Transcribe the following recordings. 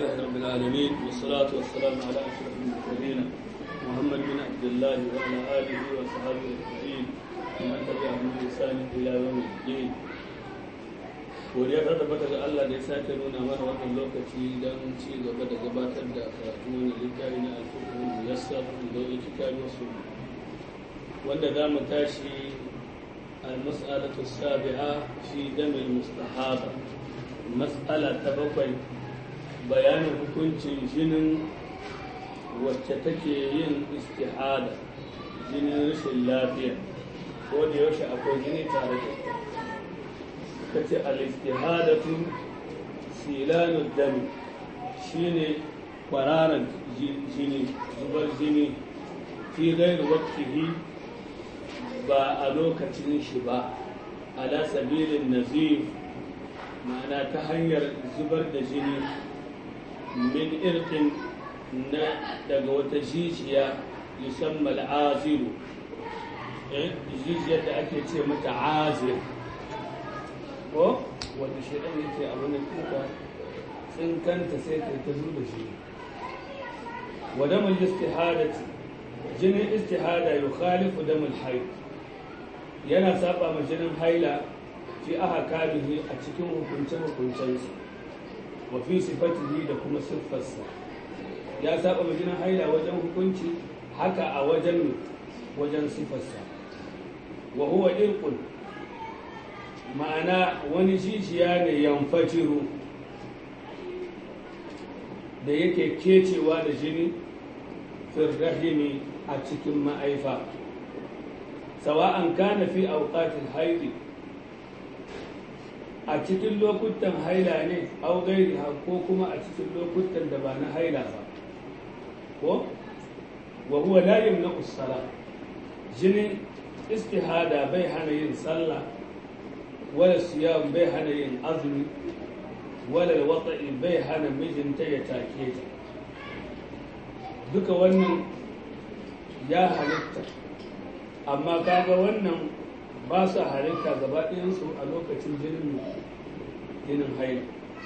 لله رب العالمين والصلاة والسلام على أشرف المرسلين محمد بن عبد الله وعلى آله وصحبه أجمعين ومن تبعهم بإحسان إلى يوم الدين godiya ta tabbata ga Allah da ya sake nuna mana wannan lokaci don ci gaba da gabatar da karatu wani littafi na alfuqul muyassar da wani kitabi wasu wanda za mu tashi المسألة السابعة في دم المستحاضة مسألة تبقي بيان حكمت جن وتتكي استحادة جن رش اللافية ودي وش أكو جني تارك كتي الاستحادة سيلان الدم شيني قرارا جني زبر جني في غير وقته ba a lokacin shi ba ala sabilin nazif ma'ana ta hanyar zubar da jini min irkin na daga wata jijiya yusamma al'aziru jijiyar da ake ce mata azir ko wanda shaidan yake a wani kuka tsinkanta sai ta ta zuba shi wadamul istihadati jinin istihada yukhalifu damul haid yana saba ma jinin haila fi aha kalihi a cikin hukunce-hukuncensu wa fi sifatihi da kuma siffarsa ya saba ma jinin haila wajen hukunci haka a wajen wajen siffarsa wa huwa irqun ma'ana wani jijiya ne yamfajiru da yake kecewa da jini firrahimi a cikin ma'aifa sawa'an kana fi auqatil haidi a cikin lokutan haila ne au gairi ko kuma a cikin lokutan da ba na haila ba ko wa huwa la yamna'u sala jinin istihada bai hana yin sallah wala siyam bai hana yin azumi wala wata'i bai hana mijinta ya take ta duka wannan ya halitta amma kaga wannan ba su halitta gaba ɗayansu a lokacin jinin jinin haila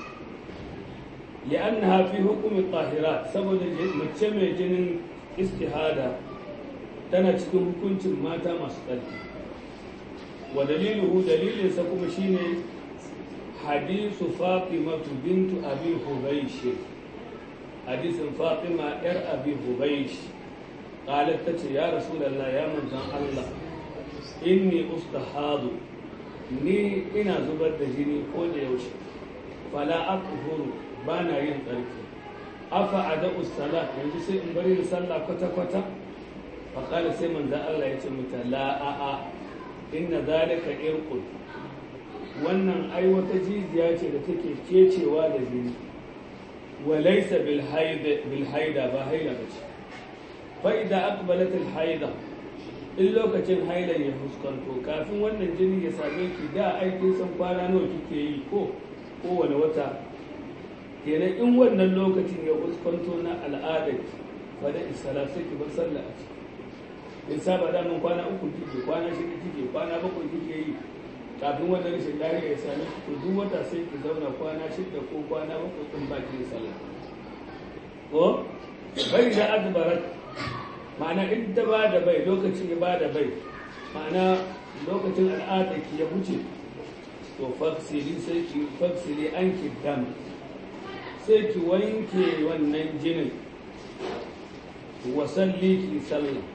li'annaha fi hukumi tahirat saboda mace mai jinin istihada tana cikin hukuncin mata masu tsarki wa daliluhu dalilinsa kuma shine hadisu fatima bintu abi hubaysh hadisin fatima yar abi hubaysh قالت تتي يا رسول الله يا من زان الله إني أستحاض ni ina zubar da jini ko da yaushe fala aqhuru bana yin tsarki afa ada usala yanzu sai in bari da sallah kwata kwata fa qala sai manzo Allah ya ce mata la a a inna zalika irqun wannan ai wata jijiya ce da take kecewa da jini wa laysa bil haida bil haida ba haida bace fa'ida akbalatul haida in lokacin hailan ya fuskanto kafin wannan jini ya same ki da aikin san kwana nawa kike yi ko kowane wata kenan in wannan lokacin ya fuskanto na al'adar fada isala sai ki bar sallah a ciki in saba da mun kwana uku kike kwana shida kike kwana bakwai kike yi kafin wannan rashin lafiya ya same ki to duk wata sai ki zauna kwana shida ko kwana bakwai din ba ki sallah ko bai da adbarat ma'ana in ta ba da bai lokacin ya ba da bai ma'ana lokacin al'adar ki ya wuce to faksiri sai ki faksiri an ki dam sai ki wanke wannan jinin wasalli ki sallah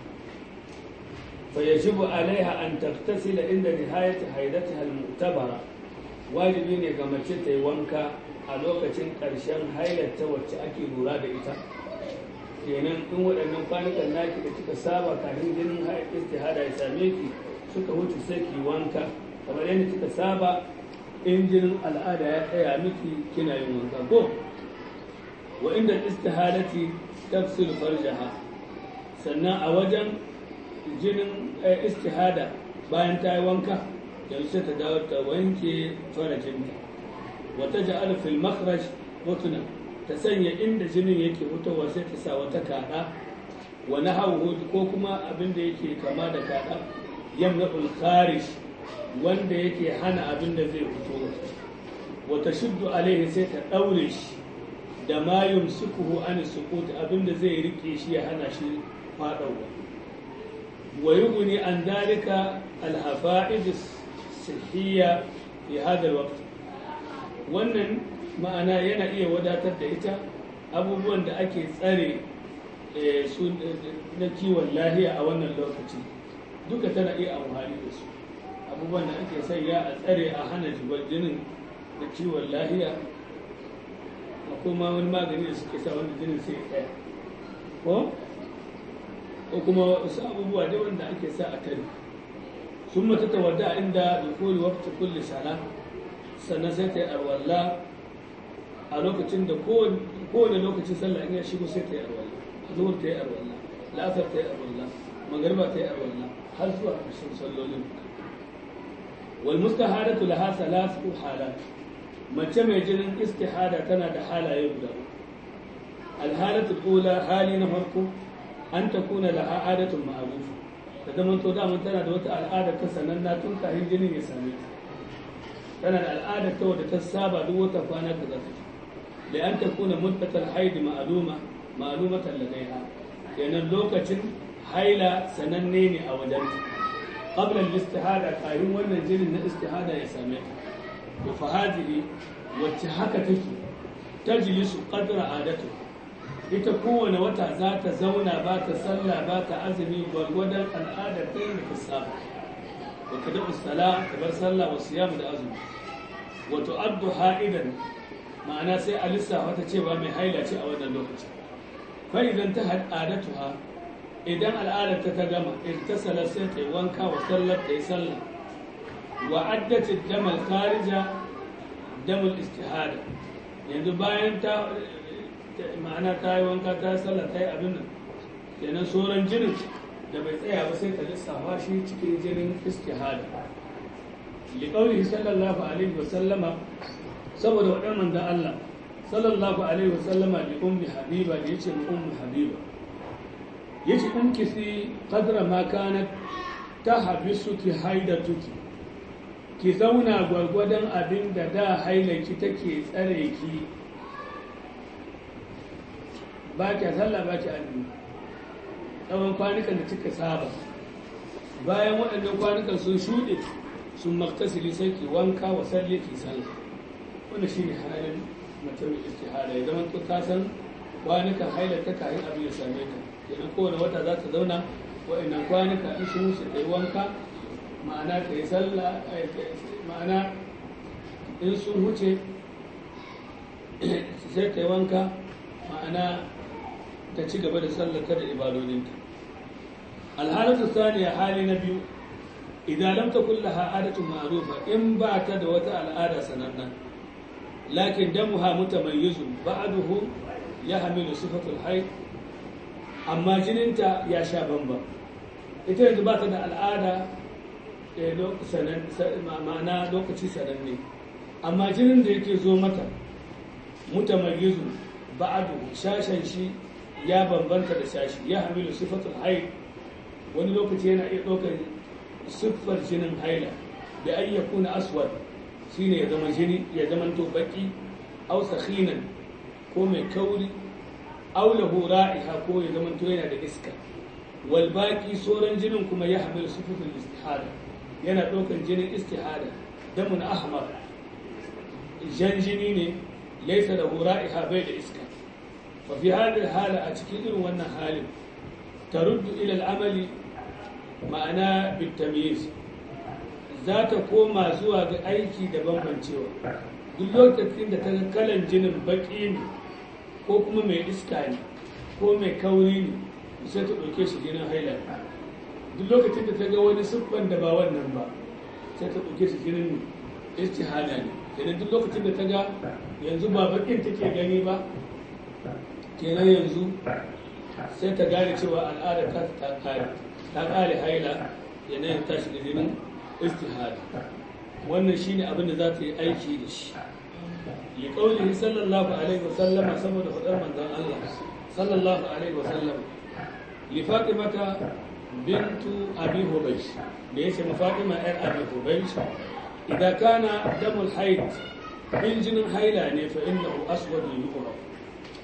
fa yajibu alaiha an taktasila inda nihayati haidatiha al-mu'tabara wajibi ne ga mace ta yi wanka a lokacin ƙarshen hailarta wacce ake lura da ita kenan in waɗannan kwanukan naki da kika saba kafin jinin istihada ya same ki suka wuce sai ki wanka kamar yadda kika saba in jinin al'ada ya tsaya miki kina yin wanka ko wa inda istihadati tafsil farjaha sannan a wajen jinin istihada bayan ta yi wanka yanzu sai ta dawo ta wanke farajinta wata ja'al fil makhraj rutuna ta sanya inda jinin yake fitowa sai ta sa wata kaɗa wani hauhu ko kuma abin da yake kama da kaɗa yamna kharij wanda yake hana abin da zai fito wata shuddu alaihi sai ta ɗaure shi da ma yumsikuhu an suqut abinda zai rike shi ya hana shi fadawa wa yughni an dalika al hafa'id sihhiya fi hada al waqt wannan ma'ana yana iya wadatar da ita abubuwan da ake tsare su na kiwon lahiya a wannan lokaci duka tana iya amfani da su abubuwan da ake sanya a tsare a hana zubar jinin da kiwon lahiya akwai ma wani magani da suke sa wanda jinin sai tsaya ko ko kuma wasu abubuwa dai wanda ake sa a tare sun mata tawadda inda da koli waqti kulli sala sannan sai ta yi arwalla a lokacin da kowane lokacin sallah in ya shigo sai ta yi arwalla zuhur ta yi arwalla la'asar ta yi arwalla magariba ta yi arwalla har zuwa ƙarshen sallolin wal mustahadatu laha salasu halat mace mai jinin istihada tana da halaye guda alhalatu ula hali na farko an ta kuna laha adatun ma'ruf da zaman to da tana da wata al'ada ta sananna tun kafin jinin ya same ta tana da al'ada ta wadda ta saba duk wata kwana ta zata da an ta kuna muddatal haid ma'luma ma'lumatan ladaiha kenan lokacin haila sananne ne a wajenta qabla al-istihada kafin wannan jinin na istihada ya same ta to fa hadhihi wacce haka take tajlisu qadra adatu ita kowane wata za ta zauna ba ta sallah ba ta azumi gwargwadon al'adar ta yin ta saba wa ta da sala ta bar sallah wa siyam da azumi wa tu'addu ha'idan ma'ana sai a lissafa ta cewa mai haila ce a wannan lokaci fa idan ta adatuha idan al'adar ta ta gama irtasala sai ta yi wanka wa sallar ta yi sallah wa addati damal kharija damul istihada yanzu bayan ta ma'ana ta yi wanka ta sallah ta yi abin nan kenan sauran jinin da bai tsaya ba sai ta lissafa shi cikin jinin istihada liqaulihi sallallahu alaihi wa sallama saboda waɗannan da Allah sallallahu alaihi wa sallama li ummi habiba da yace mu ummu habiba yace in kisi qadra ma kanat tahbisuki haidatuki ki zauna gwargwadon abin da da hailaki take tsare ki ba ki sallah ba ki azumi tsawon kwanukan da kika saba bayan waɗannan kwanukan sun shuɗe sun maktasili sai ki wanka wa salli ki sallah wanda shi ne halin mace mai istihara ya zama ta san kwanukan hailata kayan abin ya same ta kenan kowane wata za ta zauna waɗannan kwanuka in sun wuce ta yi wanka ma'ana ta yi sallah ma'ana in sun huce sai ta yi wanka ma'ana ta ci gaba da sallata da ibadodinta alhalatu saniya hali na biyu idan lam takun laha adatu ma'rufa in ba ta da wata al'ada sananna lakin damuha mutamayyizu ba'duhu ya hamilu sifatul hayd amma jininta ya sha bamba ita yanzu ba ta da al'ada ma'ana lokaci sananne amma jinin da yake zo mata mutamayyizu ba'adu shashen shi ya bambanta da shashi ya hamilu sifatul haid wani lokaci yana iya ɗaukar siffar jinin haila da an ya kuna aswad shine ya zama jini ya zama to baki aw sakhinan ko mai kauri aw lahu ra'iha ko ya zama to yana da iska wal baqi sauran jinin kuma ya hamilu sifatul istihada yana ɗaukar jinin istihada damun ahmar jan jini ne laisa da ra'iha bai da iska fa fi hadhihi hala a cikin irin wannan halin taruddu ila al'amali ma'ana bitamyiz za ta koma zuwa ga aiki da bambancewa duk lokacin da ta ga kalan jinin baki ne ko kuma mai iska ne ko mai kauri ne sai ta ɗauke shi jinin haila duk lokacin da ta ga wani siffan da ba wannan ba sai ta ɗauke shi jinin istihada ne kenan duk lokacin da ta ga yanzu ba bakin take gani ba kenan yanzu sai ta gane cewa al'ada ta ta kare ta kare haila yanayin tashi da jinin istihada wannan shine abin da za ta yi aiki da shi li qawlihi sallallahu alaihi wasallam saboda fadar manzon Allah sallallahu alaihi wasallam li fatimata bintu abi hubaysh da yace ma fatima yar abi hubaysh idan kana damul haid in jinin haila ne fa innahu aswad yuqra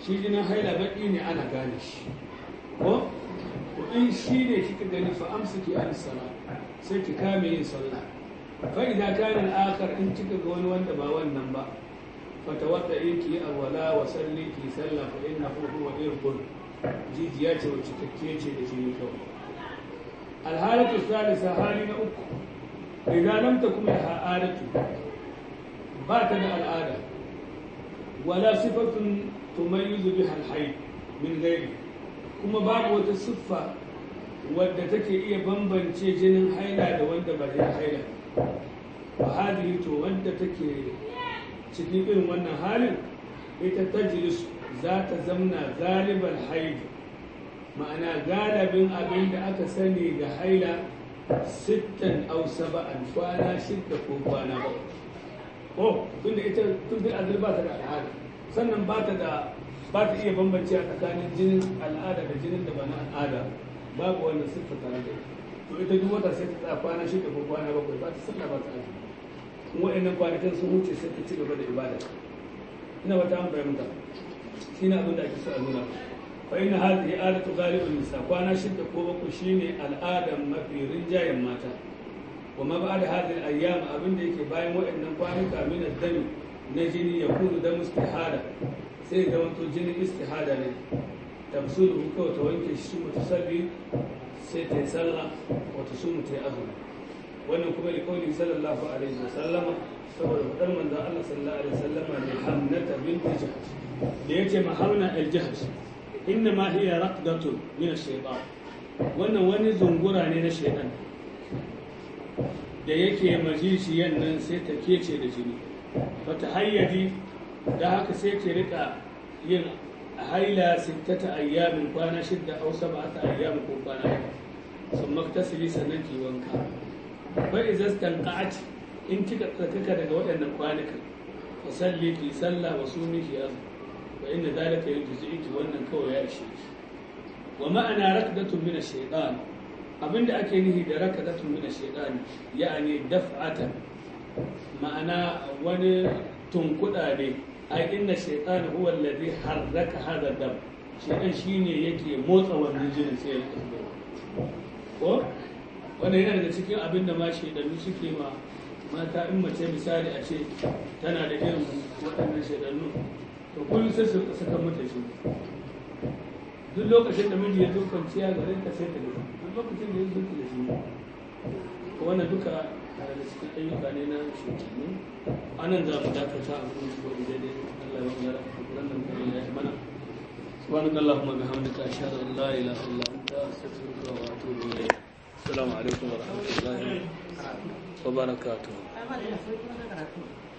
shi jinin haila baƙi ne ana gane shi ko to in shi ne kika gani fa amsiki an sala sai ki kame yin sallah fa idan kana al-akhar in kika ga wani wanda ba wannan ba fa tawadda ki awwala wa salli ki sallah fa innahu huwa irqun jijiya ce wacce take ce da jini kawai alhalatu salisa hali na uku idan lam takum laha adatu ba ta da al'ada wala sifatun tumayyizu biha al-hayd min ghairi kuma babu wata siffa wadda take iya bambance jinin haila da wanda ba jinin haila ba hadihi to wanda take cikin irin wannan halin ita tajlis za ta zamna galiban haidi ma'ana galibin abin da aka sani ga haila sittan au saba'an kwana shidda ko kwana ba ko tunda ita tun da azur ba ta da al'ada sannan ba ta da ba ta iya bambance a tsakanin jinin al'ada da jinin da ba na al'ada babu wannan siffa tare da to ita duk wata sai ta tsaya kwana shida ko kwana bakwai ba ta sallah ba ta aji in wa'annan kwanakin sun wuce sai ta ci gaba da ibada ina wata an fahimta shi ne abin da ake so a nuna fa inna hadhihi adatu ghalibun nisa kwana shida ko bakwai shine al'adan mafi rinjayen mata wa ma ba'da hadhihi al-ayyam abin da yake bayan wa'annan kwanuka min ad-dami na jini ya kunu da istihada sai da wato jinin istihada ne tafsiru kawai ta wanke shi mutu sabbi sai ta yi sallah wata su mutu ya azumi wannan kuma da kawai sallallahu alaihi wa sallama saboda fadar manzon Allah sallallahu alaihi wa sallama ne hamnata bint jahsh da yace ma hamna al jahsh inna ma hiya raqdatun min ash-shaytan wannan wani zungura ne na shaytan da yake majishiyan nan sai ta kece da jini wata hayyadi da haka sai ke rika yin haila sittata ayyamin kwana shidda au sab'ata ayyamin ko kwana bakwai sun maktasili sannan ki wanka fa idza stanqa'at in kika tsakaka daga waɗannan kwanukan fa salli ki sallah wa sumi ki azum wa inna zalika yujzi'uki wannan kawai ya ishe ki wa ma'ana rakdatun min ash-shaytan abinda ake nihi da rakdatun min ash-shaytan ya'ani daf'atan ma'ana wani tunkuɗa ne ai inna shaitan huwa alladhi harraka hadha dam shaitan shine yake motsa wannan jinin sai ya kasance ko wannan yana daga cikin abin da ma shaidanu suke ma mata in mace misali a ce tana da irin waɗannan shaidanu to kullum sai su saka mata shi duk lokacin da miji ya zo kwanciya garin ka sai ta da duk lokacin da ya zo da shi wannan duka daga cikin ayyuka ne na shugabanni anan za mu dakata a kuma shi wani daidai Allah ya wani ran nan kare ya mana subhanaka allahumma bihamdika ashhadu an la ilaha illa anta astaghfiruka wa atubu ilayk assalamu alaikum wa rahmatullahi wa barakatuh